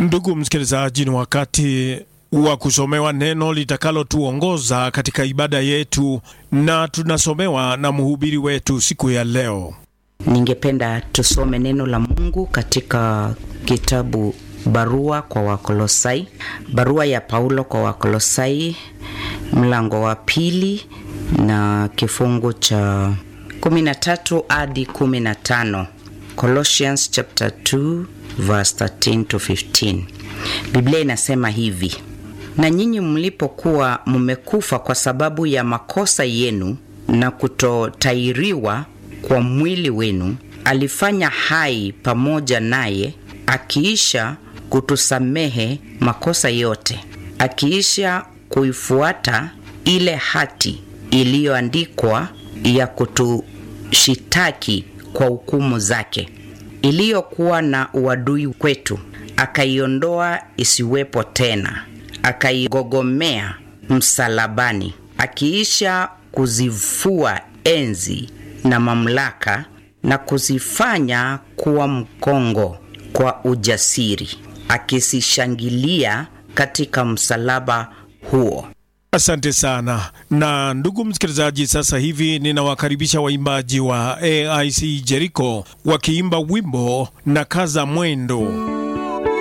Ndugu msikilizaji, ni wakati wa kusomewa neno litakalotuongoza katika ibada yetu, na tunasomewa na mhubiri wetu siku ya leo. Ningependa tusome neno la Mungu katika kitabu barua kwa Wakolosai, barua ya Paulo kwa Wakolosai mlango wa pili na kifungu cha 13 hadi 15. Colossians chapter 2 verse 13 to 15. Biblia inasema hivi: na nyinyi mlipokuwa mmekufa kwa sababu ya makosa yenu na kutotairiwa kwa mwili wenu, alifanya hai pamoja naye, akiisha kutusamehe makosa yote, akiisha kuifuata ile hati iliyoandikwa ya kutushitaki kwa hukumu zake, iliyokuwa na uadui kwetu, akaiondoa isiwepo tena, akaigogomea msalabani, akiisha kuzifua enzi na mamlaka na kuzifanya kuwa mkongo kwa ujasiri, akisishangilia katika msalaba huo. Asante sana. Na ndugu msikilizaji, sasa hivi ninawakaribisha waimbaji wa AIC Jericho wakiimba wimbo na kaza mwendo.